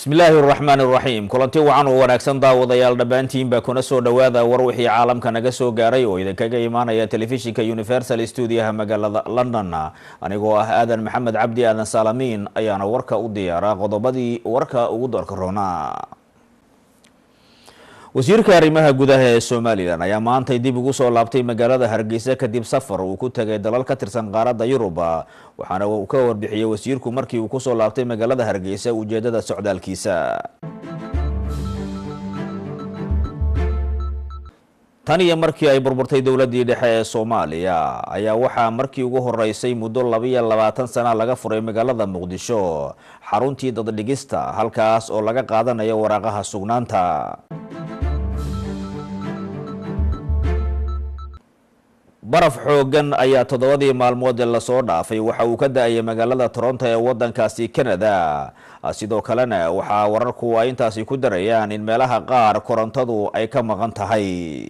bismillaahi araxmaani iraxiim kulanti wacan oo wanaagsan daawadayaal dhammaantiinba kuna soo dhowaada war wixii caalamka naga soo gaaray oo idinkaga imaanaya telefishinka universal stuudiyaha magaalada london anigoo ah aadan maxamed cabdi aadan saalamiin ayaana warka u diyaara qodobadii warka ugu doorka roona wasiirka arrimaha gudaha ee somalilan ayaa maantay dib ugu soo laabtay magaalada hargeysa kadib safar uu ku tegay dalal ka tirsan qaaradda yurub waxaana uu ka warbixiyey wasiirku markii uu kusoo laabtay magaalada hargeysa ujeedada socdaalkiisa tan iyo markii ay burburtay dowladii dhexe ee soomaaliya ayaa waxaa markii ugu horeysay muddo labiyo labaatan sana laga furay magaalada muqdisho xaruntii daddhigista halkaas oo laga qaadanayo waraaqaha sugnaanta baraf xoogan ayaa toddobadii maalmood ee lasoo dhaafay waxa uu ka da-ayay magaalada toronto ee wadankaasi canada sidoo kalena waxaa wararku ay intaasi ku darayaan in meelaha qaar korontadu ay ka maqan tahay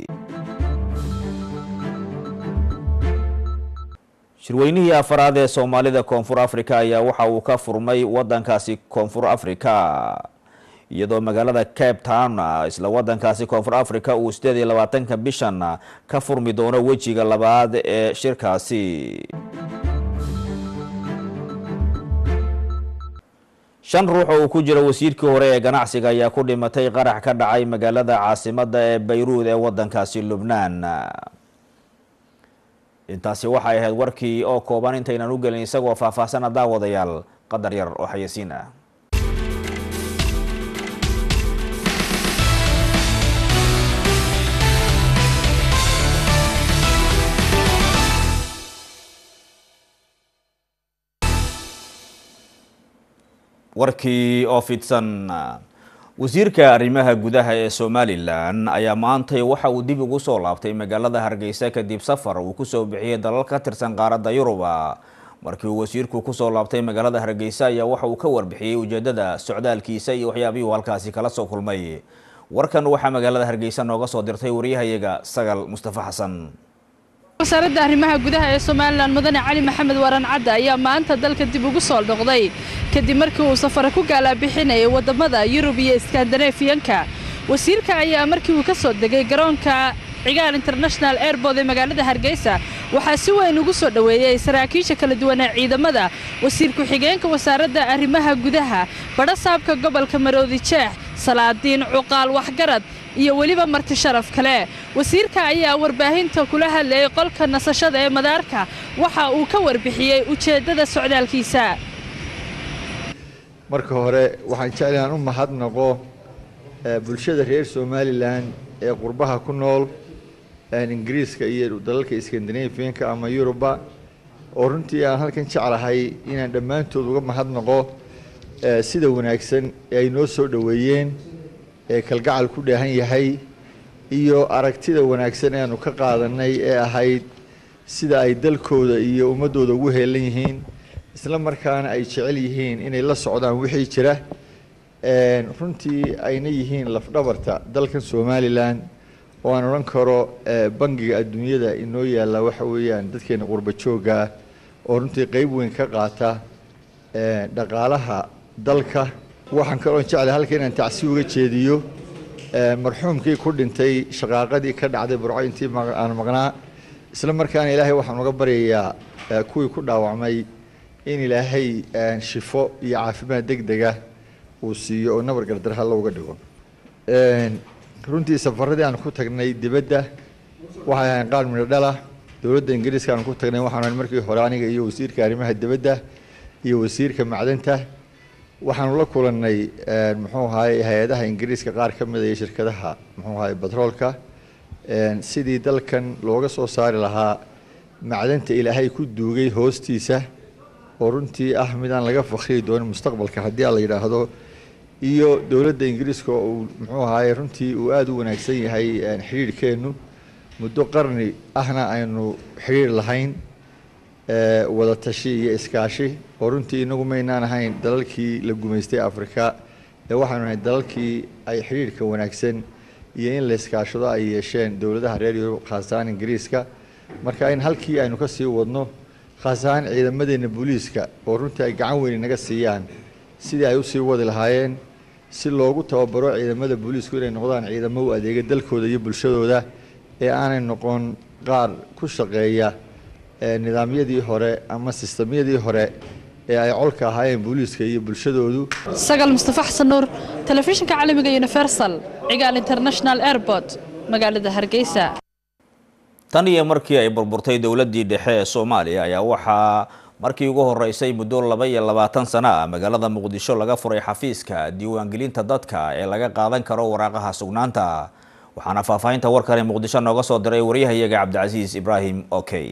shirweynihii afaraad ee soomaalida koonfur africa ayaa waxa uu ka furmay wadankaasi koonfur africa iyadoo magaalada cape town isla wadankaasi koonfur africa uu sideed iyo labaatanka bishan ka furmi doono wejiga labaad ee shirkaasi shan ruux oo uu ku jiro wasiirkii hore ee ganacsiga ayaa ku dhimatay qarax ka dhacay magaalada caasimada ee bayruud ee wadankaasi lubnaan intaasi waxay ahayd warkii oo kooban intaynan u gelin isagoo faahfaahsana daawadayaal qadar yar oo xayasiin ah warkii oo fidsan wasiirka arrimaha gudaha ee somalilan ayaa maantay waxa uu dib ugu soo laabtay magaalada hargeysa kadib safar uu kusoo bixiyey dalal ka tirsan qaaradda yuruba markii uu wasiirku kusoo laabtay magaalada hargeysa ayaa waxa uu ka warbixiyey ujeedada socdaalkiisa iyo waxyaabihii uu halkaasi kala soo kulmay warkan waxaa magaalada hargeysa nooga soo dirtay waryahayaga sagal mustafa xasan wasaaradda arrimaha gudaha ee somalilan mudane cali maxamed waran cadda ayaa maanta dalka dib ugu soo dhoqday kadib markii uu safare ku gaalaabixinayay waddamada yurub iyo iskandanafiyanka wasiirka ayaa markii uu ka soo degay garoonka cigaal international airbord ee magaalada hargeysa waxaa si weyn ugu soo dhoweeyey saraakiisha kala duwan ee ciidamada wasiir ku-xigeenka wasaaradda arrimaha gudaha badha saabka gobolka maroodi jeex salaadiin cuqaal waxgarad iyo weliba marti sharaf kale wasiirka ayaa warbaahinta kula hadlayay qolka nasashada ee madaarka waxa uu ka warbixiyey ujeeddada socdaalkiisa marka hore waxaan jecel inaan u mahadnaqo bulshada reer somalilan ee qurbaha ku nool ingiriiska iyo dalalka skandinafiyanka ama yuruba oo runtii aan halkan jeclahay inaan dhammaantood uga mahadnaqo sida wanaagsan ee ay noo soo dhoweeyeen ee kalgacal ku dheehan yahay iyo aragtida wanaagsan ee aanu ka qaadanay ee ahayd sida ay dalkooda iyo ummaddooda ugu heelan yihiin isla markaana ay jecel yihiin inay la socdaan wixii jira runtii ayna yihiin lafdhabarta dalkan somalilan oo aan odhan karo bangiga adduunyada inoo yaalla waxa weeyaan dadkeena qurba joogga oo runtii qeyb weyn ka qaata dhaqaalaha dalka waxaan kaloo jeclay halka inaan tacsi uga jeediyo marxuumkii ku dhintay shaqaaqadii ka dhacday burco intii aan maqnaa isla markaana ilaahay waxaan uga baryayaa kuwii ku dhaawacmay in ilaahay shifo iyo caafimaad deg dega uu siiyo oo nabar gardarha looga dhigo runtii safaradii aan ku tagnay dibadda waxay ahayn qaar midho dhala dowladda ingiriiska aan ku tagnay waxaan markii hore aniga iyo wasiirka arrimaha dibadda iyo wasiirka macdanta waxaanu la kulannay muxuu ahaay hay-adaha ingiriiska qaar ka mid iyo shirkadaha muxuu ahaay batroolka sidii dalkan looga soo saari lahaa macdanta ilaahay ku duugay hoostiisa oo runtii ah midaan laga fakriyi doonin mustaqbalka haddii a la yidhaahdo iyo dowladda ingiriiska oo uu muxuu ahaay runtii uu aada u wanaagsan yahay xidhiirhkeennu muddo qarni ahna aynu xidhiir lahayn wada tashi iyo iskaashi oo runtii inagu maynaan ahayn dalalkii la gumaystay afrika ee waxaanu ahayn dalalkii ay xidhiirhka wanaagsan iyo in la iskaashado ay yeesheen dowladaha reer yurub khaas ahaan ingiriiska marka in halkii aynu ka sii wadno khaas ahaan ciidamadeena booliiska oo runtii ay gacan weyn inaga siiyaan sidii ay usii wadi lahaayeen si loogu tababaro ciidamada booliisku inay noqdaan ciidamo u adeega dalkooda iyo bulshadooda ee aanay noqon qaar ku shaqeeya nidaamyadii hore ama sistamyadii hore ee ay colka ahaayeen booliiska iyo bulshadoodu sagal mustafa xasan nuur telefishinka caalamiga universal cigaal international airport magaalada hargeysa tan iyo markii ay burburtay dowladdii dhexe ee soomaaliya ayaa waxaa markii ugu horeysay muddo laba iyo labaatan sano ah magaalada muqdisho laga furay xafiiska diiwaangelinta dadka ee laga qaadan karo waraaqaha sugnaanta waxaana faahfaahinta warkani muqdisho nooga soo diray waryahayaga cabdicasiis ibraahim okey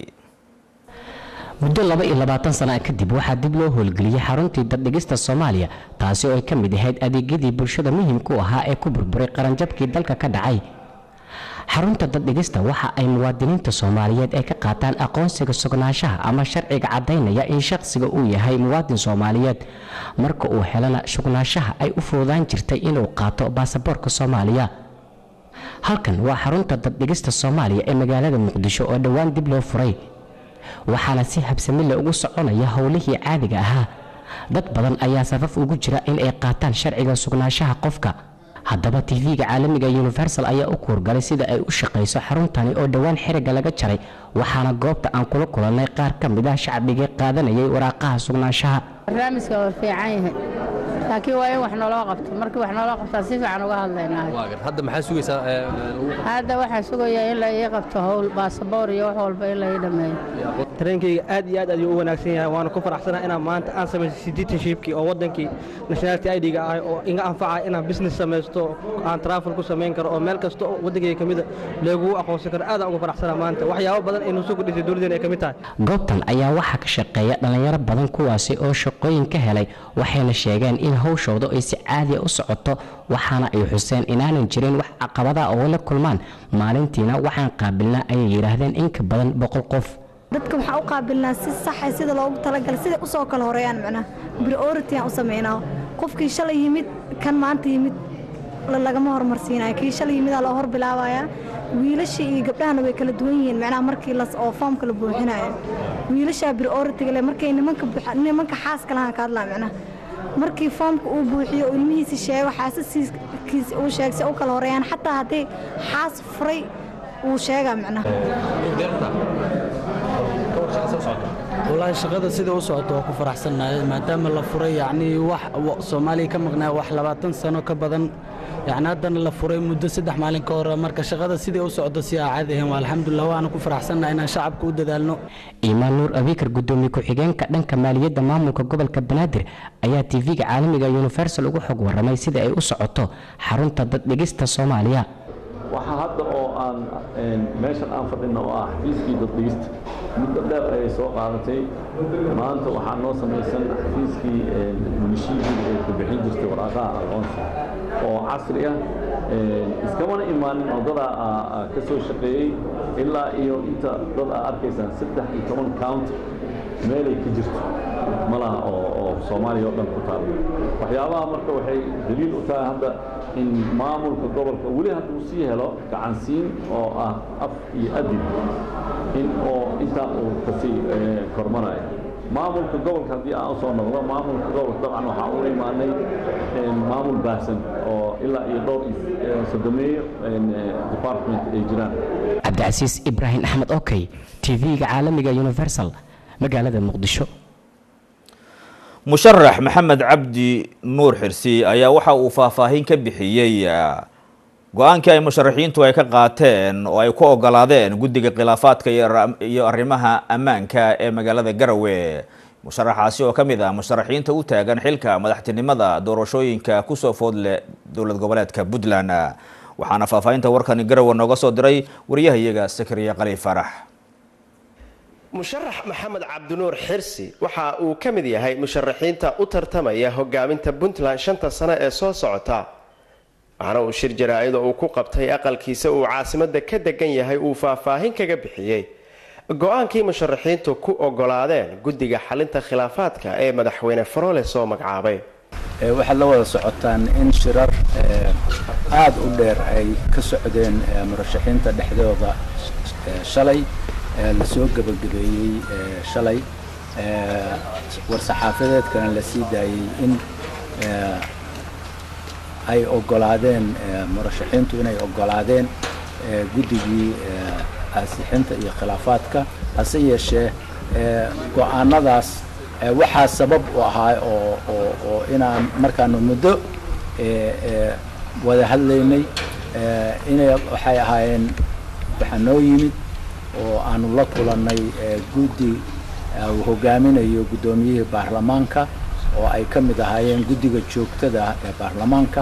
muddo laba iyo labaatan sana kadib waxaa dib loo howlgeliyey xaruntii daddhigista soomaaliya taasi oo ay ka mid ahayd adeegyadii bulshada muhiimku ahaa ee ku burburay qaranjabkii dalka ka dhacay xarunta daddhigista waxa ay muwaadiniinta soomaaliyeed ay ka qaataan aqoonsiga sugnaanshaha ama sharciga caddaynaya in shaqsiga uu yahay muwaadin soomaaliyeed marka uu helana sugnaanshaha ay u fududaan jirtay inuu qaato baasaboorka soomaaliya halkan waa xarunta daddhigista soomaaliya ee magaalada muqdisho oo dhowaan dib loo furay waxaana si habsamile ugu soconaya howlihii caadiga ahaa dad badan ayaa safaf ugu jira in ay qaataan sharciga sugnaanshaha qofka haddaba tv-ga caalamiga universal ayaa u kuurgalay sida ay u shaqayso xaruntani oo dhowaan xiriga laga jaray waxaana goobta aan kula kulannay qaar ka mid ah shacbigii qaadanayay waraaqaha sugnaanshaha barnaamijka waa fiican yahay laakiin waa in wax naloo qabto markii wax naloo qabtaa si fiican uga hadlaynaa hadda maxaa sugaysaa hadda waxaan sugayaa in la ii qabto howl baasaboor iyo wax walba in la ii dhammeeyo tareenkayga aad iyo aad ayuu u wanaagsan yahay waana ku faraxsanahay inaan maanta aan samaysto citizenshipkii oo waddankii nationality ID-ga ah oo iga anfacaya inaan business samaysto aan travel ku samayn karo oo meel kasta oo waddankayga ka mida leegugu aqoonsan karo aadaan uga faraxsanaa maanta waxyaabo badan ay nusoo kordhisay dowladdeena ay ka mid tahay goobtan ayaa waxaa ka shaqeeya dhallinyaro badan kuwaasi oo shaqooyin ka helay waxayna sheegeen in hawshooda ay si caadiya u socoto waxaana ay xuseen inaanan jirin wax caqabada oo la kulmaan maalintiina waxaan qaabilnaa ayay yidhaahdeen in ka badan boqol qof dadka waxaan u qaabilnaa si saxa sida loogu talagalay sida usoo kala horeeyaan macnaha priority aan u samaynaa qofkii shalay yimid kan maanta yimid lagama hormarsiinayo kii shalay yimidaa loo hor bilaabayaa wiilasha iyo gabdhahana way kala duwan yihiin macnaha markii las oo foomka la buuxinayo wiilashaa priority le markay nimanka nimanka xaaska lahaan ka hadlaa macnaha markii foomka uu buuxiyo oo ilmihiisi sheego xaasasiiskiisa uu sheeg si u kala horeeyaan xataa haddii xaas furay wuu sheegaa macnaha wallaahi shaqada sida u socoto waa ku faraxsannahay maadaama la furay yacnii wax soomaaliya ka maqnaa wax labaatan sano ka badan yacni haddana la furay muddo saddex maalin ka hore marka shaqada sidai u socdo si aa caadi ahayn waa alxamdulilah waana ku faraxsannahay inaan shacabka u dadaalno iimaan nuur abiikar gudoomiye ku-xigeenka dhanka maaliyadda maamulka gobolka banaadir ayaa tv-ga caalamiga universal ugu xog warramay sida ay u socoto xarunta daddhigista soomaaliya waxaa hadda oo aan meeshan aan fadhino oo ah xafiiskii daddhigista muddo dheer ayay soo qaadatay maanta waxaa noo samaysan xafiiskii munishiibida ay ku bixin jirtay waraaqaha aqoonsi oo casri ah iskamana imaanin oo dadaa ka soo shaqeeyey ilaa iyo inta dad aa arkaysaan saddex iyo toban county meelay ka jirto malaha oo oo soomaaliya oo dhan ku taalla waxyaabaha marka waxay daliil u tahay hadda in maamulka gobolka weli hadduu sii helo gacansiin oo ah af iyo adib in oo intaa uu kasii kormanayo maamulka gobolka haddii aan usoo noqdo maamulka gobolka dabcan waxaa u imaanay maamul baahsan oo ilaa iyo dhowr iyo sodomeeyo department ay jiraan cabdicasiis ibraahim axmed okey tv-ga caalamiga universal magaalada muqdisho musharax maxamed cabdi nuur xirsi ayaa waxa uu faahfaahin ka bixiyey go-aankii ay musharaxiintu ay ka qaateen oo ay ku ogolaadeen guddiga khilaafaadka iyo arrimaha ammaanka ee magaalada garowe musharaxaasi oo ka mid ah musharaxiinta u taagan xilka madaxtinimada doorashooyinka kusoo foodle dowlad goboleedka puntland waxaana faahfaahinta warkani garowe nooga soo diray wariyahayaga sakariya qaliif farax musharax maxamed cabdinuur xirsi waxa uu ka mid yahay musharaxiinta u tartamaya hogaaminta puntland shanta sano ee soo socota waxaana uu shir jaraa-ida uu ku qabtay aqalkiisa uu caasimada ka degan yahay uu faahfaahin kaga bixiyey go-aankii musharaxiintu ku ogolaadeen guddiga xalinta khilaafaadka ee madaxweyne farole soo magacaabay waxaad la wada socotaan in shirar aada u dheer ay ka socdeen murashaxiinta dhexdooda shalay lasoo gebagabeeyey shalay war-saxaafadeedkana la sii daayey in ay ogolaadeen murashaxiintu inay ogolaadeen guddigii ansixinta iyo khilaafaadka hase yeeshee go-aanadaas waxaa sabab u ahaa oo oo oo inaan markaanu muddo wada hadlaynay inay waxay ahaayeen waxaa noo yimid oo aanu la kulannay guddi uu hogaaminayo guddoomiyihii baarlamaanka oo ay ka mid ahaayeen guddiga joogtada ah ee baarlamaanka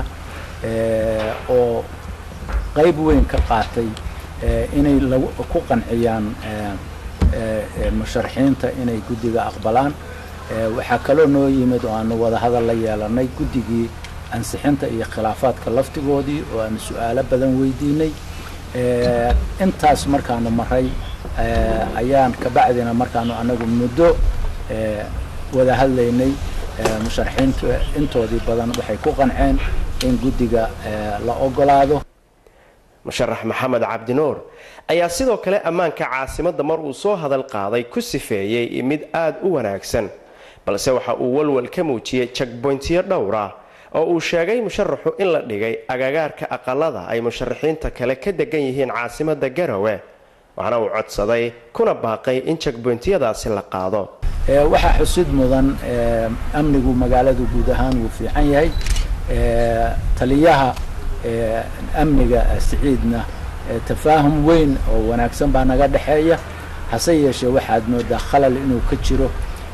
oo qayb weyn ka qaatay inay lagu ku qanciyaan musharaxiinta inay guddiga aqbalaan waxaa kaloo noo yimid oo aanu wada hadal la yeelanay guddigii ansixinta iyo khilaafaadka laftigoodii oo aanu su-aalo badan weydiinay intaas markaanu maray ayaan kabacdina markaanu anagu muddo wada hadlaynay musharaxiinta intoodii badan waxay ku qanceen in guddiga la ogolaado musharax maxamed cabdinuur ayaa sidoo kale ammaanka caasimadda mar uu soo hadal qaaday ku sifeeyey mid aad u wanaagsan balse waxa uu walwal ka muujiyey jagboyntiyo dhowra oo uu sheegay musharaxu in la dhigay agagaarka aqalada ay musharaxiinta kale ka degan yihiin caasimadda garowe waxaana uu codsaday kuna baaqay in jagboyntiyadaasi la qaado waxaa xusid mudan amnigu magaaladu guud ahaan wuu fiican yahay taliyaha amniga siciidna tafaahum weyn oo wanaagsan baa naga dhexeeya hase yeeshee waxaad moodaa khalal inuu ka jiro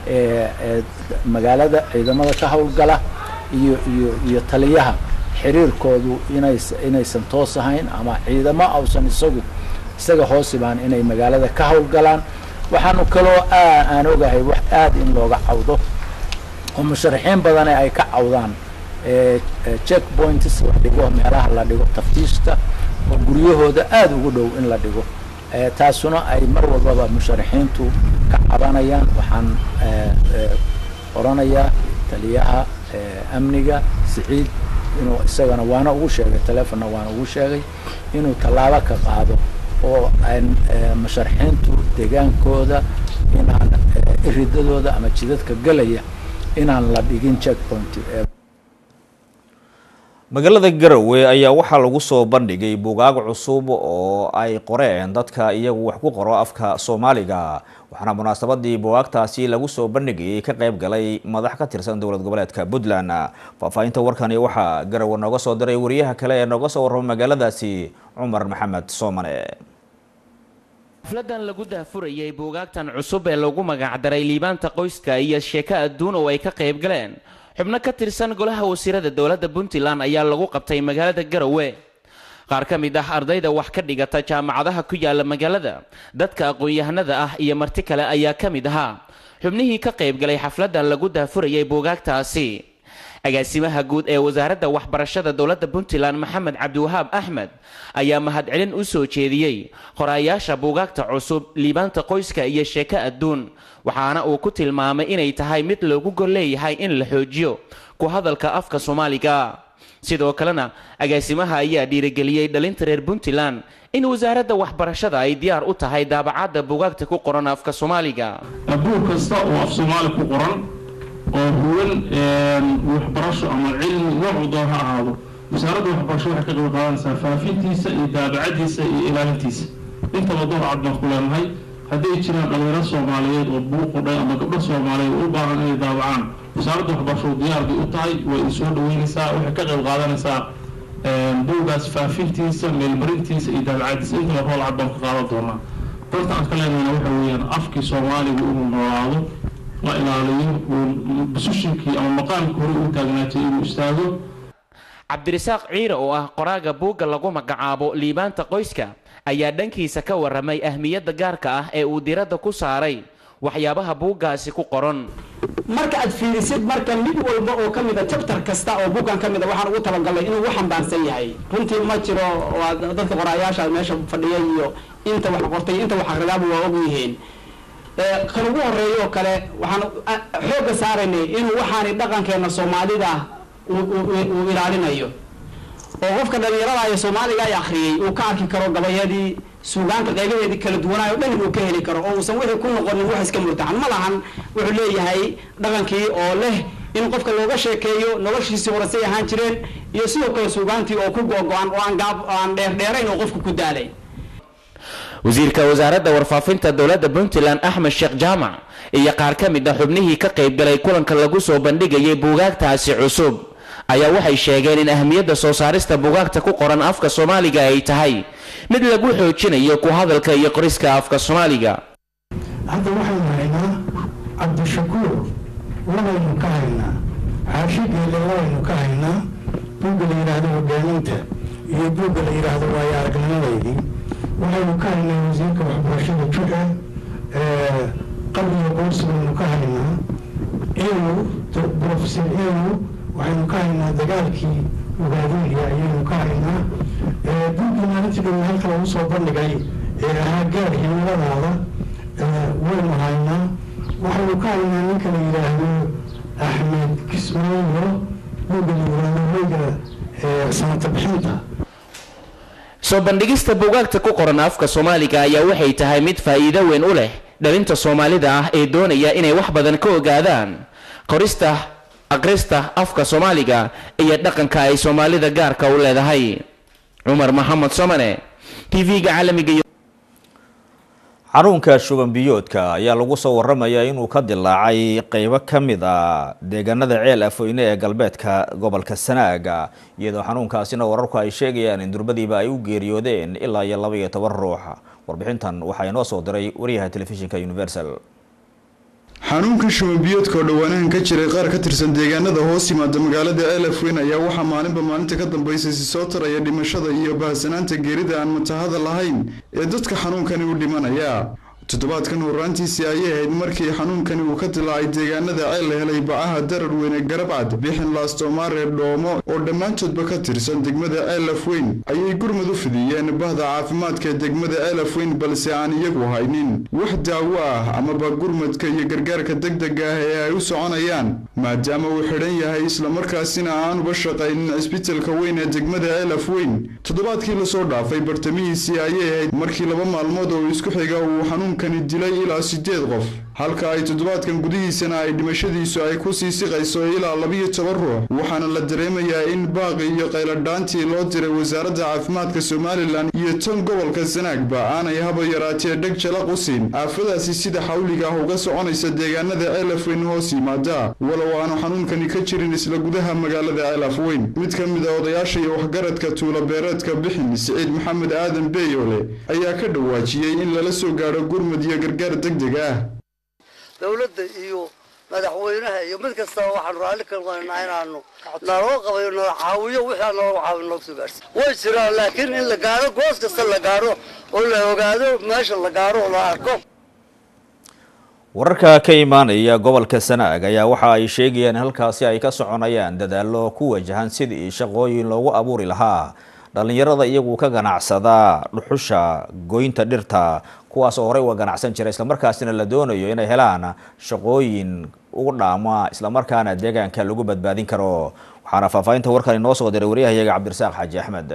magaalada ciidamada ka howlgala iyo iyo iyo taliyaha xiriirkoodu inays inaysan toos ahayn ama ciidamo ausan isagu isaga hoosibaan inay magaalada ka howlgalaan waxaanu kaloo aan ogahay wax aada in looga cawdo oo musharaxiin badane ay ka cawdaan check points la dhigo meelaha la dhigo taftiishka oo guryahooda aada ugu dhow in la dhigo taasuna ay mar walbaba musharaxiintu ka cabanayaan waxaan oranayaa taliyaha amniga siciid inuu isagana waana ugu sheegay telefonna waana ugu sheegay inuu tallaabo ka qaado oo aan musharaxiintu degaankooda inaan iridadooda ama jidadka gelaya inaan la dhigin check point magaalada garowe ayaa waxaa lagu soo bandhigay bugaag cusub oo ay qoreen dadka iyagu wax ku qoro afka soomaaliga waxaana munaasabadii bugaagtaasi lagu soo bandhigayay ka qayb galay madax ka tirsan dowlad goboleedka puntland faahfaahinta warkani waxaa garowe nooga soo diray wariyaha kale ee nooga soo warrama magaaladaasi cumar maxamed soomane xafladan lagu daahfurayay buugaagtan cusub ee lagu magacdaray liibaanta qoyska iyo sheeko adduun oo ay ka qayb galeen xubno ka tirsan golaha wasiirada dowladda puntland ayaa lagu qabtay magaalada garowe qaar ka mid ah ardayda wax ka dhigata jaamacadaha ku yaala magaalada dadka aqoon-yahanada ah iyo marti kale ayaa ka mid ahaa xubnihii ka qayb galay xafladan lagu daahfurayay buugaagtaasi agaasimaha guud ee wasaaradda waxbarashada dowladda puntland maxamed cabdiwahaab axmed ayaa mahadcelin u soo jeediyey qoraayaasha buugaagta cusub liibaanta qoyska iyo sheeko adduun waxaana uu ku tilmaamay inay tahay mid loogu gol leeyahay in la xoojiyo ku hadalka afka soomaaliga sidoo kalena agaasimaha ayaa dhiirigeliyey dhalinta reer puntland in wasaaradda waxbarashada ay diyaar u tahay daabacadda buugaagta ku qoran afka soomaaliga buug kasta oo af soomaali ku qoran oo huwan waxbarasho ama cilmi noocu doon ha ahaado wasaaradda waxbarasho waxay ka qayb qaadanaysaa faafintiisa iyo daabacadiisa iyo ilaalintiisa intaba door cad baan ku leenahay hadday jiraan dhalinyaro soomaaliyeed oo buuq qudhay ama gabdho soomaaliyeed oo u baahan inay daabacaan wasaaradda waxbarasho diyaar bay u tahay way isoo dhaweynaysaa waxay ka qayb qaadanaysaa buugaas faafintiisa meelmarintiisa iyo daabacadiisa intaba rool cad baan ka qaadan doonaa doorta aan ka leenahayna waxa weeyaan afkii soomaaligu inuu noolaado la ilaaliyo busushinkii ama maqaamkii hore uu taagnaatay inuu istaago cabdirasaaq ciire oo ah qoraaga buugga lagu magacaabo liibaanta qoyska ayaa dhankiisa ka warramay ahmiyadda gaarka ah ee uu diradda ku saaray waxyaabaha buuggaasi ku qoran marka aad fiirisid marka mid walba oo ka mida jabtar kasta oo buuggan ka mida waxaan ugu talagalnay inuu u xambaarsan yahay runtii ma jiro waa dadka qoraayaasha meesha fadhiya iyo inta wax qortay inta wax akhridaaba waa og yihiin kan ugu horeeya oo kale waxaan xoogga saaraynay inuu waxaani dhaqankeena soomaalida uu ilaalinayo oo qofka dhalinyarada ee soomaaliga ay akhriyey uu ka arki karo gabayadii suugaanta qeybaheedii kala duwanaayo dhan inuu ka heli karo oo uusan wixii ku noqonin wax iska murtaxan ma lahan wuxuu leeyahay dhaqankii oo leh in qofka looga sheekeeyo noloshiisii hore say ahaan jireen iyo sidoo kale suugaantii oo ku googo-an oo aan gaab aan dheerdheerayn oo qofku ku daalay wasiirka wasaaradda warfaafinta dowladda puntland axmed sheekh jaamac iyo qaar ka mid a xubnihii ka qaybgalay kulanka lagu soo bandhigayay buugaagtaasi cusub ayaa waxay sheegeen in ahmiyadda soo saarista buugaagta ku qoran afka soomaaliga ay tahay mid lagu xoojinayo ku hadalka iyo qoriska afka soomaaliga hadda waxaynu haynaa cabdishakuur labaynu ka haynaa xaashi geele labaynu ka haynaa buugga la yidhaahdo hogaaminta iyo buugga la yidhaahdo waayo aragnimadeydii waxaynu ka haynaa wasiirka waxbarashada judha qabriga qoorsi baynu ka haynaa eewu professor eewu waxaynu ka haynaa dagaalkii ugaadooya ayaynu ka haynaa buuggii maalintii dhow halka lagu soo bandhigay ee ahaa gaar himiladaada waynu haynaa waxaynu ka haynaa ninka la yidhaahdo axmed kismaayo buugga la yidhaahdo hoyga sanata bixinta soo bandhigista buugaagta ku qoran afka soomaaliga ayaa waxay tahay mid faa'iido weyn u leh dhalinta soomaalida ah ee doonaya inay wax badan ka ogaadaan qorista aqrista afka soomaaliga iyo dhaqanka ay soomaalida gaarka u leedahay cumar maxamed somane tv-ga caalamiga xarunka shuban biyoodka ayaa lagu soo waramayaa inuu ka dilaacay qeybo ka mid a deegaanada ceel afooyne ee galbeedka gobolka sanaaga iyadoo xanuunkaasina wararku ay sheegayaan in durbadiiba ay u geeriyoodeen ilaa iyo laba iyo toban ruux warbixintan waxaa inoo soo diray wariyaha telefishinka universal xanuunka shubanbiyoodka oo dhowaanahan ka jiray qaar ka tirsan deegaanada hoos yimaada magaalada elafweyn ayaa waxaa maalinba maalinta ka dambaysa si soo taraya dhimashada iyo bahsanaanta geerida aan matahada lahayn ee dadka xanuunkani u dhimanaya toddobaadkan horaantiisii ayay ahayd markii xanuunkani uu ka dilaacay deegaanada ceel la helay bacaha darar weyne garabcad bixin laastomaare dhoomo oo dhammaantoodba ka tirsan degmada ceelafweyn ayay gurmad u fidiyeen bahda caafimaadka ee degmada ceelafweyn balse aan iyagu haynin wax daawo ah amaba gurmadka iyo gargaarka degdega ah ee ay u soconayaan maadaama uu xidhan yahay islamarkaasina aanuba shaqaynin cisbitalka weyn ee degmada ceelafweyn toddobaadkii lasoo dhaafay bartamihiisii ayay ahayd markii laba maalmood oo isku xiga uu xanuun kani dilay ilaa sideed qof halka ay toddobaadkan gudihiisana ay dhimashadiisu ay ku sii siqayso ilaa labiyo toban ruux waxaana la dareemayaa in baaqi iyo qayladhaantii loo diray wasaaradda caafimaadka somalilan iyo tan gobolka sanaagba aanay haba yaraatee dheg jalaq u siin aafadaasi sida xawliga ah uga soconaysa deegaanada ceelafweyn hoos yimaada walow aanu xanuunkani ka jirin isla gudaha magaalada ceelafweyn mid ka mid a odayaasha iyo waxgaradka tuula beereedka bixin siciid maxamed aadan beeyole ayaa ka dhawaajiyey in lala soo gaadho gurmud iyo gargaar degdeg ah dowladda iyo madaxweynaha iyo mid kastaba waxaanu raalli ka noqonaynaa inaanu naloo qabayo nala caawiyo wixii aan nooga caawin nooga soo gaarsi way jiraan laakiin in la gaaro goos kasta la gaaro oo la ogaado meesha la gaaro oo la arko wararka ka imaanaya gobolka sanaag ayaa waxa ay sheegayaan in halkaasi ay ka soconayaan dadaallo ku wajahan sidii shaqooyin loogu abuuri lahaa dhallinyarada iyagu ka ganacsada dhuxusha goynta dhirta kuwaas oo horey uga ganacsan jira islamarkaasina la doonayo inay helaan shaqooyin ugu dhaama islamarkaana deegaanka lagu badbaadin karo waxaana faahfaahinta warkan inoo soo diray waryahayaga cabdirasaaq xaaji axmed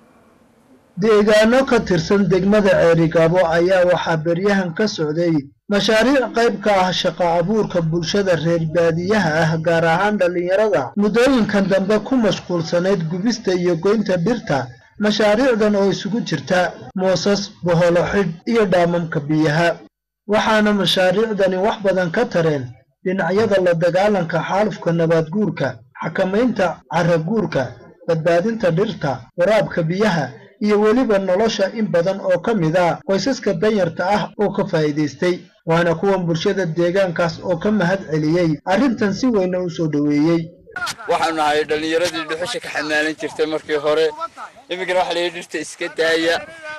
deegaano ka tirsan degmada ceerigaabo ayaa waxaa beryahan ka socday mashaariic qayb ka ah shaqo abuurka bulshada reer baadiyaha ah gaar ahaan dhallinyarada muddooyinkan dambe ku mashquulsanayd gubista iyo goynta dhirta mashaariicdan oo isugu jirta moosas boholo xidh iyo dhaamamka biyaha waxaana mashaariicdani wax badan ka tareen dhinacyada la dagaalanka xaalufka nabaadguurka xakamaynta caraguurka badbaadinta dhirta waraabka biyaha iyo weliba nolosha in badan oo ka mid a qoysaska danyarta ah oo ka faa'iidaystay waana kuwan bulshada deegaankaas oo ka mahad celiyey arrintan si weyna u soo dhoweeyey waxaanu nahay dhallinyaradii dhuxusha ka xamaalan jirtay markii hore iminkana waxa layidhi dhirta iska daaya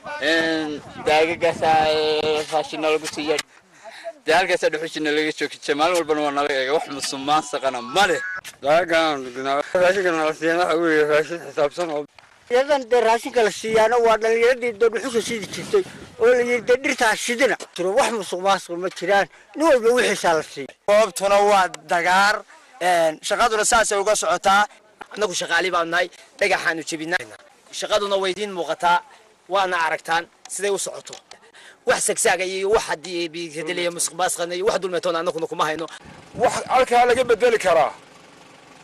daagagaasa raashina lagu siiya dee halkaasaa dhuxushina laga joogijay maalin walbana waa nala eega wax musuqmaansaqana ma leh daagaan raashinka nala siiyan waxa weeye raashin xisaabsan oo yadan dee raashinka la siiyaana waa dhallinyaradii dee dhuxusha sidi jirtay oo la yidhi dee dhirtaa shidina jiro wax musuq maasuq ma jiraan nin walba wixiisaa la siiya goobtuna waa dagaar shaqaduna saasay uga socotaa annagu shaqaali baan nahay dhagaxaanu jebinaa shaqaduna way idiin muuqataa waana aragtaan siday u socoto wax sagsaaga iyo wax haddii bikadeliya musuq maasuqana iyo wax dulmeetoona annaguna kuma hayno wax halkaa laga bedeli karaa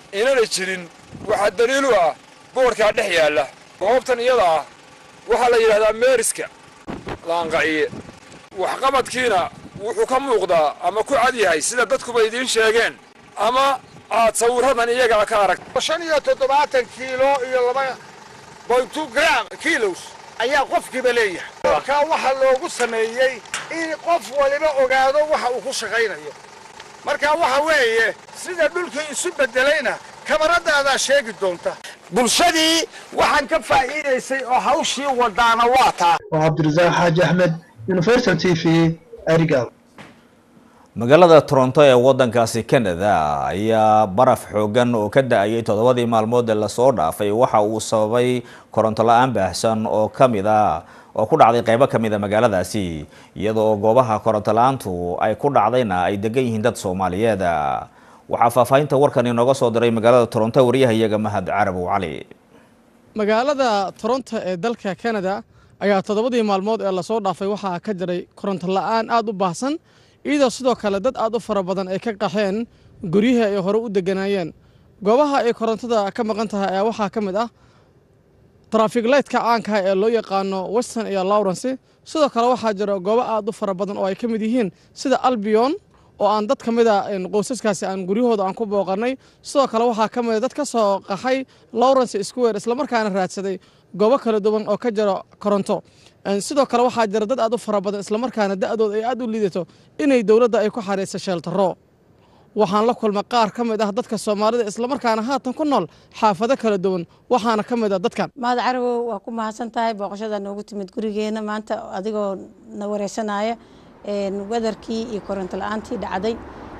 inana jirin waxaa daliilu ah boodhkaa dhex yaalla goobtan iyada ah waxaa la yidhahdaa meeriska laanqaciye waxqabadkiina wuxuu ka muuqdaa ama ku cad yahay sida dadkuba idiin sheegeen ama aad sawirradan iyagaa ka arag shan iyo toddobaatan kiilo iyo laba bointu gram kilos ayaa qofkiiba leeyahay markaa waxaa loogu sameeyey in qof waliba ogaado waxa uu ku shaqaynayo marka waxa weeye sida dhulkii isu beddelayna kabaradaadaa sheegi doonta bulshadii waxaan ka faa'iidaysay oo hawshii wadaana waa taa waa cabdirasaaq xaaji axmed universal t v arigaab magaalada toronto ee wadankaasi canada ayaa baraf xoogan oo ka da-ayay toddobadii maalmood ee lasoo dhaafay waxa uu sababay koronto la-aan baahsan oo kamid a oo ku dhacday qeybo kamid a magaaladaasi iyadoo goobaha koronto la-aantu ay ku dhacdayna ay degan yihiin dad soomaaliyeed waxaa faahfaahinta warkan inooga soo diray magaalada toronto wariyahayaga mahad carabow cali magaalada toronto ee dalka canada ayaa toddobadii maalmood ee lasoo dhaafay waxaa ka jiray koronto la-aan aada u baahsan iyadoo sidoo kale dad aad u fara badan ay ka qaxeen guryihii ay hore u deganaayeen goobaha ay korontada ka maqan tahay ayaa waxaa ka mid ah trafig laytka caankaha ee loo yaqaano western iyo lawrence sidoo kale waxaa jira goobo aad u fara badan oo ay ka mid yihiin sida albion oo aan dad ka mid a qoysaskaasi aan guryahooda aan ku booqanay sidoo kale waxaa ka mid a dad ka soo qaxay lawrence square islamarkaana raadsaday goobo kala duwan oo ka jira koronto sidoo kale waxaa jira dad aad u fara badan islamarkaana da-dooda ay aad u liidato inay dowladda ay ku xariirsa sheeltaro waxaan la kulmay qaar ka mid ah dadka soomaalida islamarkaana haatan ku nool xaafado kala duwan waxaana ka mid ah dadkan mahad carabow waa ku mahadsan tahay booqashada noogu timid gurigeena maanta adigoo na wareysanaya wedarkii iyo koronto la-aantii dhacday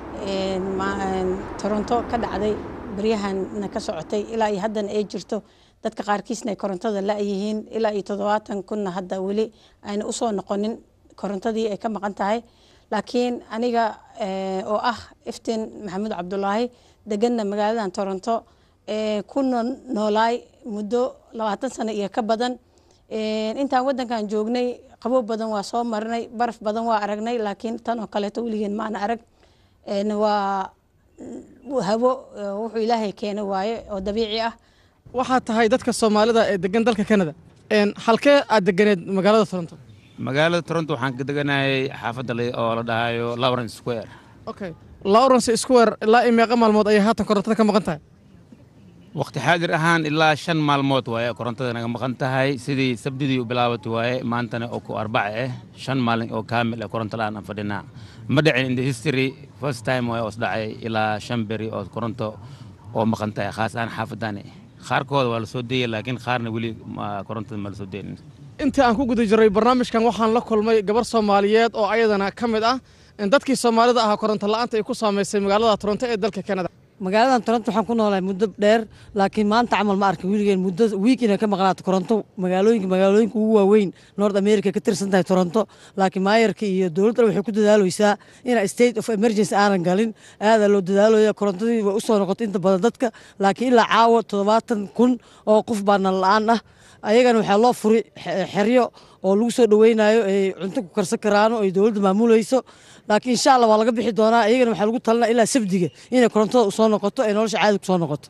toronto ka dhacday baryahana ka socotay ilaa iyo haddana ay jirto dadka qaarkiisna ay korontada la-yihiin ilaa iyo toddobaatan kunna hadda weli ayna usoo noqonin korontadii ay ka maqan tahay laakiin aniga oo ah iftiin maxamuud cabdulaahi deganna magaaladan toronto ku noolaay muddo labaatan sano iyo ka badan intaan wadankan joognay qabow badan waa soo marnay baraf badan waa aragnay laakiin tan oo kaleeto weligeen maana arag waa hawo wuxuu ilaahay keena waaye oo dabiici ah waxaa tahay dadka soomaalida ee degan dalka canada halkee aad deganeed magaalada toronto magaalada toronto waxaan ka deganahay xaafadda oo la dhahayo lawrence square okay lawrence square ilaa iyo meeqa maalmood ayay haatan korontada ka maqan tahay waqti xaadir ahaan ilaa shan maalmood waaye korontada naga maqan tahay sidii sabdidii u bilaabatay waaye maantana oo ku arbaca ah shan maalin oo kaamil ah koronto la-aan aan fadhinaa ma dhicin in the history first time waaye oos dhacay ilaa shan beri oo koronto oo maqan tahay khaas ahaan xaafadani qaarkooda waa la soo deeyay laakiin qaarna weli korontada ma la soo deynin intii aan ku guda jiray barnaamijkan waxaan la kulmay gabar soomaaliyeed oo ayadana ka mid ah dadkii soomaalida ahaa koronto la-aanta ay ku saamaysay magaalada toronto ee dalka canada magaaladan toronto waxaan ku noolahay muddo dheer laakiin maanta camal ma arkin wiligeen muddo wiik inay ka maqnaato koronto magaalooyinka magaalooyinka ugu waaweyn north america ka tirsan tahay toronto laakiin maayarka iyo dowladda waxay ku dadaaleysaa ina state of emergency aanan galin aadaa loo dadaalaya korontadii way usoo noqotay inta badan dadka laakiin ilaa caawa toddobaatan kun oo qof baa nan la-aan ah ayagana waxaa loo furi xeryo oo lagu soo dhaweynayo ay cunto ku karsan karaano ay dowladda maamulayso laakiin insha allah waa laga bixi doonaa iyagana waxaa lagu talinaa ilaa sabdiga inay korontada usoo noqoto ay nolosha caadi kusoo noqoto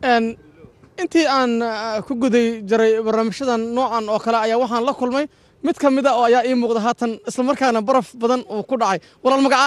intii aan ku guday jiray barnaamijyadan noocan oo kale ayaa waxaan la kulmay mid ka mid a oo ayaa ii muuqda haatan islamarkaana baraf badan uu ku dhacay walaal magaca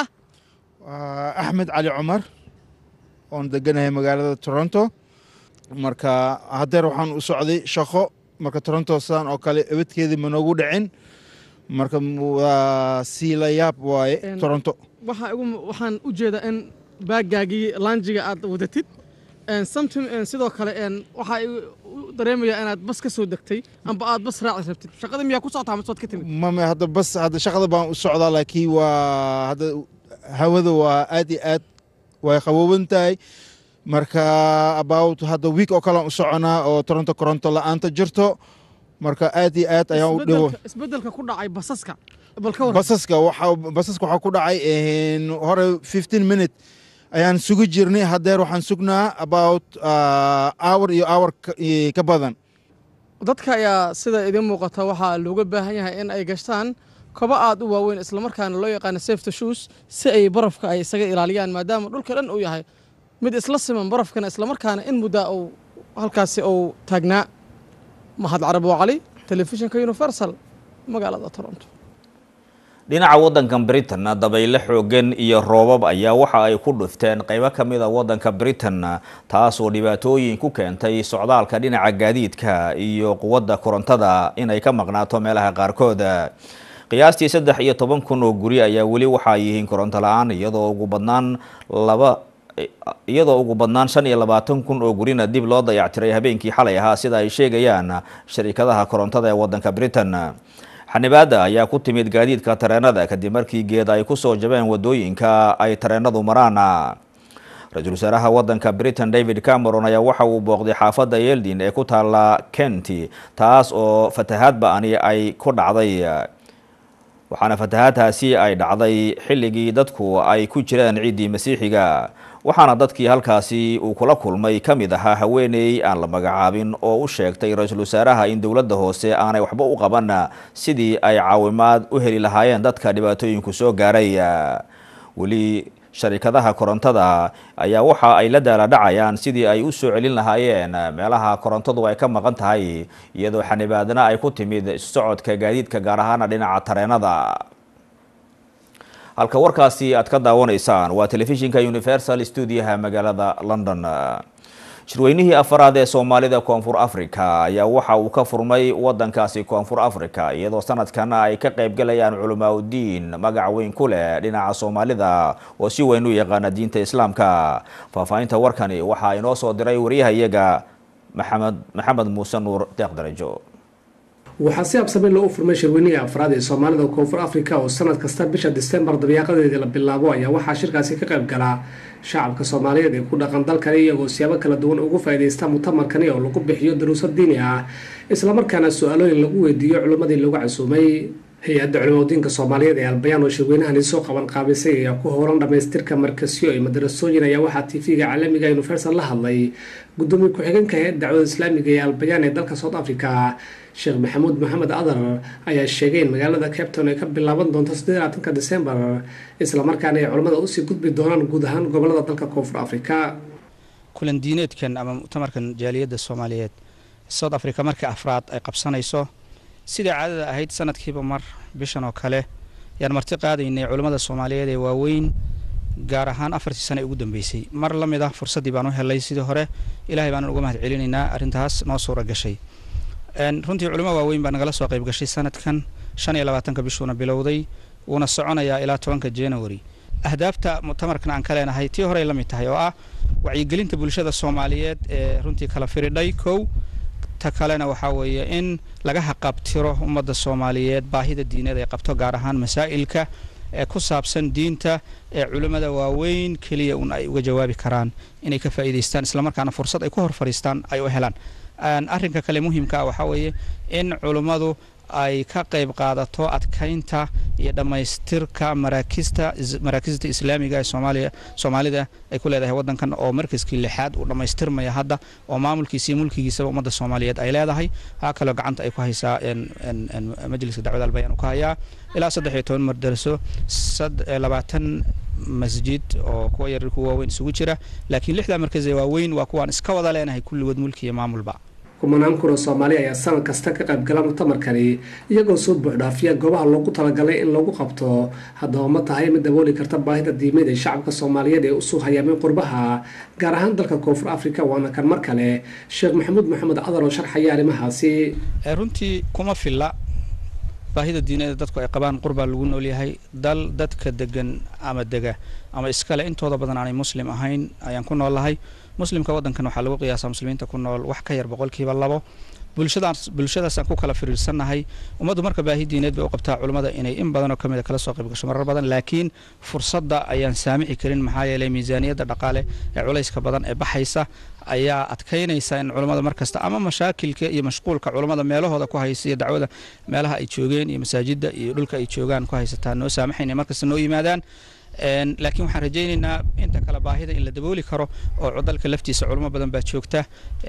axmed cali cumar oon deganahay magaalada toronto marka haddeer waxaan u socday shaqo marka toronto sidaan oo kale ebadkeedii ma noogu dhicin marka waa siila yaab waaye toronto waxaan u jeedaa in baagaagii laanjiga aad wadatid samtim sidoo kale waxaa u dareemayaa inaad bas ka soo degtay amba aad bas raaci rabtid shaqada miyaa ku socotaa masood ka timid mame hadda bas hadda shaqada baan u socdaa laakiin waa hadda hawada waa aad iyo aad way qabooban tahay marka about hadda wiik oo kalean u soconaa oo toronto koronto la-aanta jirto marka aad iyo aad ayaan u dhiwo isbedelka ku dhacay basaska basaska waxa basaska waxaa ku dhacay hore fifteen minute ayaan sugi jirnay haddeer waxaan sugnaa about hour iyo hour ka badan dadka ayaa sida idiin muuqata waxaa looga baahan yahay in ay gashtaan kobo aad u waaweyn islamarkaana loo yaqaano safety shoes si ay barafka ay isaga ilaaliyaan maadaama dhulka dhan uu yahay mid isla siman barafkana islamarkaana in muddaa uu halkaasi uu taagnaa mahad carabo cali telefishinka universal magaalada toronto dhinaca waddanka britain dabayle xoogan iyo roobab ayaa waxa ay ku dhufteen qaybo ka mid a waddanka britain taasoo dhibaatooyin ku keentay socdaalka dhinaca gaadiidka iyo quwadda korontada inay ka maqnaato meelaha qaarkood qiyaastii saddex iyo toban kun oo guri ayaa weli waxaa yihiin koronto la-aan iyadoo ugu badnaan laba iyadoo ugu badnaan shan iyo labaatan kun oo gurina dib loo dayactiray habeenkii xalay ahaa sida ay sheegayaan sharikadaha korontada ee waddanka britain xanibaada ayaa ku timid gaadiidka tareenada kadib markii geed ay kusoo jabeen wadooyinka ay tareenadu maraan ra-iisul wasaaraha waddanka britain david cameron ayaa waxa uu booqday xaafadda yeldin ee ku taala kenti taas oo fatahaad ba-ani ay ku dhacday waxaana fatahaadtaasi ay dhacday xilligii dadku ay ku jiraan ciiddii masiixiga waxaana dadkii halkaasi uu kula kulmay ka mid ahaa haweeney aan la magacaabin oo u sheegtay ra-iisul wasaaraha in dowladda hoose aanay waxba u qaban sidii ay caawimaad u heli lahaayeen dadka dhibaatooyinku soo gaaray weli sharikadaha korontada ayaa waxa ay la daala dhacayaan sidii ay u soo celin lahaayeen meelaha korontadu ay ka maqan tahay iyadoo xanibaadna ay ku timid socodka gaadiidka gaar ahaana dhinaca tareenada halka warkaasi aad ka daawanaysaan waa telefishinka universal stuudiyaha magaalada london shirweynihii afaraad ee soomaalida koonfur africa ayaa waxa uu ka furmay wadankaasi koonfur africa iyadoo sanadkan ay ka qaybgalayaan culamaauddiin magac weyn ku leh dhinaca soomaalida oo si weyn u yaqaana diinta islaamka faahfaahinta warkani waxaa inoo soo diray waryahayaga maxamed maxamed muuse nuur deeq darajo waxaa si absame loo furmay shirweynihii afraad ee soomaalida koonfur africa oo sanad kasta bisha disembar dabiiqadeedii la bilaabo ayaa waxaa shirkaasi ka qayb galaa shacabka soomaaliyeed ee ku dhaqan dalkani iyagoo siyaabo kala duwan ugu faa'iidaysta mutamarkani oo lagu bixiyo daruusad diini ah islamarkaana su-aalooyin lagu weydiiyo culimmadii lagu casuumay hay-adda culimadiinka soomaaliyeed ee albayaan oo shirweynahani soo qaban qaabisay ayaa ku howlan dhamaystirka markasyo iyo madarasooyin ayaa waxaa tv-ga caalamiga universal la hadlay gudoomiye ku-xigeenka hay-adda dacwada islaamiga ee albayaan ee dalka south africa sheekh maxamuud maxamed adar ayaa sheegay in magaalada capton ay ka bilaaban doonto saddeelaatanka decembar islamarkaana ay culimmada usii gudbi doonaan guud ahaan gobolada dalka koonfur africa kulan diineedkan ama muctamarkan jaaliyadda soomaaliyeed south africa markii afraad ay qabsanayso sidai caadada ahayd sanadkiiba mar bishan oo kale yaan marti qaadaynay culimmada soomaaliyeed ee waaweyn gaar ahaan afartii sane ugu dambeysay mar la mid ah fursaddii baan u helay sidii hore ilaahay baanan uga mahad celinaynaa arrintaas noo suura gashay runtii culimo waaweyn baa nagala soo qayb gashay sanadkan shan iyo labaatanka bishuuna bilowday wuuna soconayaa ilaa tobanka january ahdaafta muctamarkan aan ka leenahay tii horey la mid tahay oo ah wacyigelinta bulshada soomaaliyeed ee runtii kala firidhay kow ta kalena waxaa weeye in laga haqabtiro ummadda soomaaliyeed baahida diineed ay qabto gaar ahaan masaa'ilka ee ku saabsan diinta ee culimmada waaweyn keliya un ay uga jawaabi karaan inay ka faa'iidaystaan islamarkaana fursad ay ku hor fadhiistaan ay u helaan arrinka kale muhiimka ah waxaa weeye in culimmadu ay ka qayb qaadato adkaynta iyo dhammaystirka maraakista maraakista islaamiga ee soomaaliya soomaalida ay ku leedahay waddankan oo markaskii lixaad uu dhammaystirmaya hadda oo maamulkiisa iyo mulkigiisaba ummadda soomaaliyeed ay leedahay waxaa kaloo gacanta ay ku haysaa majliska dacwada albayaan uu ka hayaa ilaa saddex iyo toban mardaraso labaatan masjid oo kuwa yaryar kuwa waaweyn isugu jira laakiin lixdaa markaz ee waaweyn waa kuwaan iska wada leenahay kulligood mulki iyo maamulba kumanaan kun oo soomaali ayaa sanad kasta ka qayb gala mutamarkani iyagoo soo buuxdhaafiya goobaha loogu talagalay in lagu qabto haddaba ma tahay mid dabooli karta baahida diimeed ee shacabka soomaaliyeed ee usuu hayaameen qurbaha gaar ahaan dalka koonfur africa waana kan mar kale sheekh maxamuud maxamed cadar oo sharxaya arrimahaasi runtii kuma filla baahida diineeda dadku ay qabaan qurbaa lagu noolyahay dal dadka degan ama dega ama iskale intooda badan aanay muslim ahayn ayaan ku noolahay muslimka waddankan waxaa lagu qiyaasaa muslimiinta ku nool wax ka yar boqolkiiba labo bulshadaas bulshadaasaan ku kala firiirsannahay ummaddu marka baahi diineed bay u qabtaa culummada inay in badan oo ka mid a kala soo qayb gasho marar badan laakiin fursadda ayaan saamixi karin maxaa yeelay miisaaniyadda dhaqaale ee culayska badan ee baxaysa ayaa adkaynaysa in culammada markasta ama mashaakilka iyo mashquulka culammada meelahooda ku haysa iyo dacwada meelaha ay joogeen iyo masaajidda iyo dhulka ay joogaan ku haysataa noo saamaxayna markasta noo yimaadaan laakiin waxaan rajaynaynaa inta kale baahida in la dabooli karo oo dalka laftiisa culamo badan baa joogta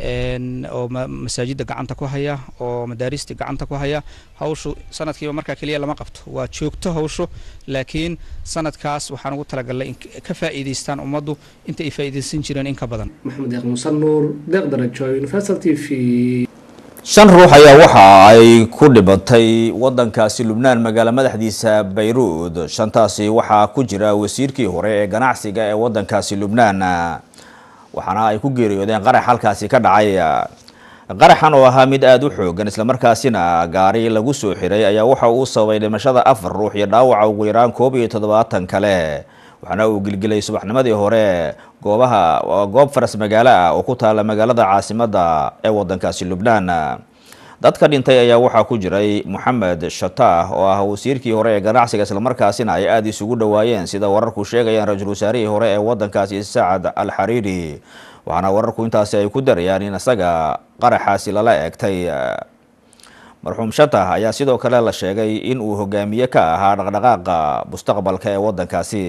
oo masaajidda gacanta ku haya oo madaarista gacanta ku haya hawshu sanadkiiba markaa keliya lama qabto waa joogto hawshu laakiin sanadkaas waxaan ugu talagalnay in ka faa'iidaystaan ummaddu inta ay faa'iidaysan jireen in ka badan maxamed deeq muuse nuur deeq darajo universal t v shan ruux ayaa waxa ay ku dhibatay wadankaasi lubnaan magaalo madaxdiisa bayruud shantaasi waxaa ku jira wasiirkii hore ee ganacsiga ee wadankaasi lubnaan waxaana ay ku geeriyoodeen qarax halkaasi ka dhacay qaraxan oo ahaa mid aada u xoogan islamarkaasina gaari lagu soo xiray ayaa waxa uu sababay dhimashada afar ruux iyo dhaawaca ugu yaraan koob iyo toddobaatan kale waxaana uu gilgilay subaxnimadii hore goobaha goob faras magaalo ah oo ku taala magaalada caasimada ee wadankaasi lubnaan dadka dhintay ayaa waxaa ku jiray moxamed shataah oo ah wasiirkii hore ee ganacsiga islamarkaasina ay aada isugu dhowaayeen sida wararku sheegayaan ra-iisul wasaarihii hore ee wadankaasi sacad al xariiri waxaana wararku intaasi ay ku darayaan in isaga qaraxaasi lala eegtay marxuum shatah ayaa sidoo kale la sheegay in uu hogaamiye ka ahaa dhaqdhaqaaqa mustaqbalka ee wadankaasi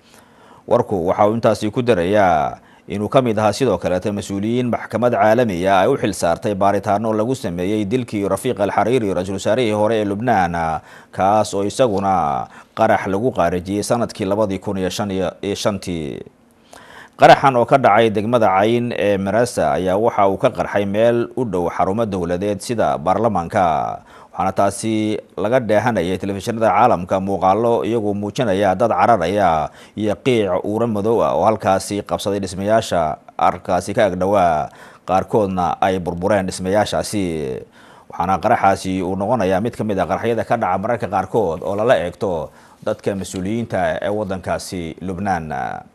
warku waxa uu intaasi ku darayaa inuu ka mid ahaa sidoo kaleeta mas-uuliyiin maxkamad caalamiya ay u xil saartay baaritaano lagu sameeyey dilkii rafiiq alxariiri ra-iisul wasaarihii hore ee lubnaan kaas oo isaguna qarax lagu qaarijiyey sanadkii labadii kun iyo shan iyo shantii qaraxan oo ka dhacay degmada cayn ee marasa ayaa waxa uu ka qarxay meel u dhow xarumo dowladeed sida baarlamaanka waxaana taasi laga dheehanayay telefishinada caalamka muuqaalo iyagoo muujinaya dad cararaya iyo qiic uura madow ah oo halkaasi qabsaday dhismayaasha arkaasi ka agdhowaa qaarkoodna ay burbureen dhismayaashaasi waxaana qaraxaasi uu noqonayaa mid ka mid a qaraxyada ka dhaca mararka qaarkood oo lala eegto dadka mas-uuliyiinta ee wadankaasi lubnaan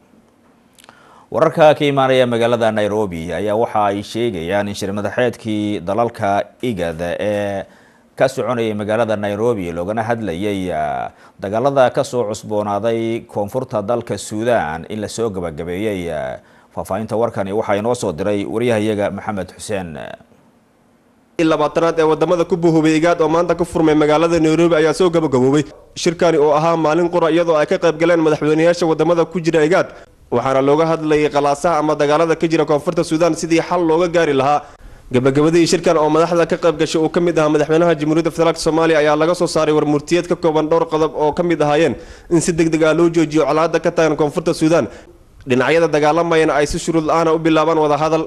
wararka ka imaanaya magaalada nairobi ayaa waxa ay sheegayaan in shirmadaxeedkii dalalka igad ee ka soconayay magaalada nairobi loogana hadlayay dagaalada kasoo cusboonaaday koonfurta dalka suudan in lasoo gabagabeeyey faahfaahinta warkani waxaa inoo soo diray waryahayaga maxamed xuseen labaatanaad ee wadamada ku buhubay igaad oo maanta ku furmay magaalada nairobi ayaa soo gabagaboobay shirkani oo ahaa maalin qura iyadoo ay ka qayb galeen madaxweynayaasha wadamada ku jira igaad waxaana looga hadlayay qalaasaha ama dagaalada ka jira koonfurta suudaan sidii xal looga gaari lahaa gabagabadii shirkan oo madaxda ka qayb gashay uu ka mid ahaa madaxweynaha jamhuuriyadda federaalk soomaaliya ayaa laga soo saaray warmurtiyeed ka kooban dhowr qodob oo ka mid ahaayeen in si deg deg ah loo joojiyo colaadda ka tagan koonfurta suudaan dhinacyada dagaalamayana ay si shuruud la-aana u bilaabaan wadahadal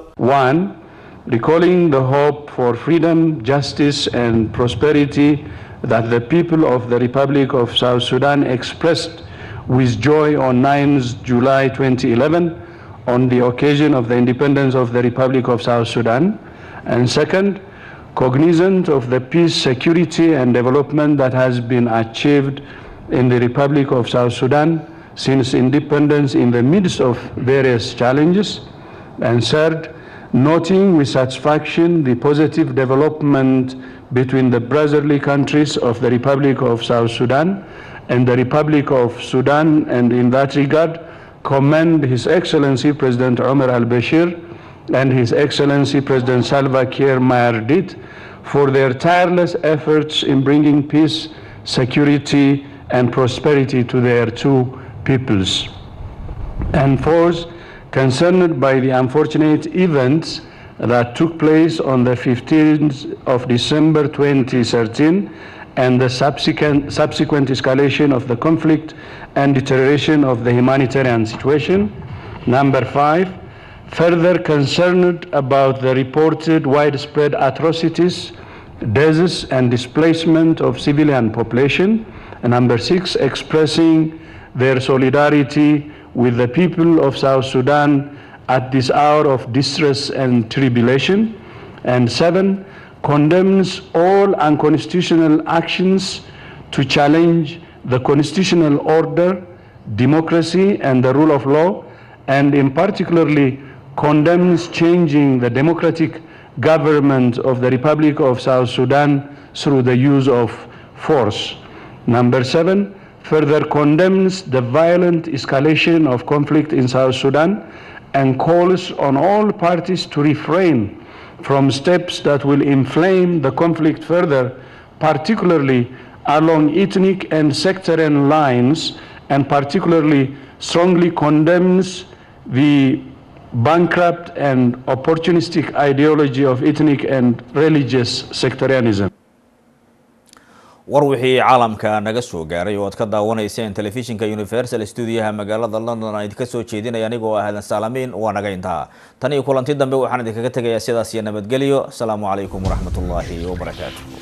recalling the hope for freedom, justice, and prosperity that the people of the Republic of South Sudan expressed with joy on 9th July 2011 on the occasion of the independence of the Republic of South Sudan. And second, cognizant of the peace, security, and development that has been achieved in the Republic of South Sudan since independence in the midst of various challenges. And third, noting with satisfaction the positive development between the brotherly countries of the Republic of South Sudan and the Republic of Sudan, and in that regard, commend His Excellency President Omar al Bashir and His Excellency President Salva Kiir Mayardit for their tireless efforts in bringing peace, security, and prosperity to their two peoples. And fourth, concerned by the unfortunate events that took place on the 15th of December 2013 and the subsequent, subsequent escalation of the conflict and deterioration of the humanitarian situation. Number five, further concerned about the reported widespread atrocities, deaths, and displacement of civilian population. And number six, expressing their solidarity with the people of South Sudan at this hour of distress and tribulation. And seven, condemns all unconstitutional actions to challenge the constitutional order, democracy, and the rule of law, and in particularly condemns changing the democratic government of the Republic of South Sudan through the use of force. Number seven, further condemns the violent escalation of conflict in South Sudan and calls on all parties to refrain from steps that will inflame the conflict further, particularly along ethnic and sectarian lines, and particularly strongly condemns the bankrupt and opportunistic ideology of ethnic and religious sectarianism. war wixii caalamka naga soo gaaray oo aad ka daawanayseen telefishinka universal stuudiyaha magaalada london aan idinka soo jeedinaya anigoo ah aadan saalaamiin waa naga intaa tan iyo kulanti dambe waxaan idinkaga tegayaa sidaas iyo nabadgelyo asalaamu calaykum waraxmatullaahi wabarakaatu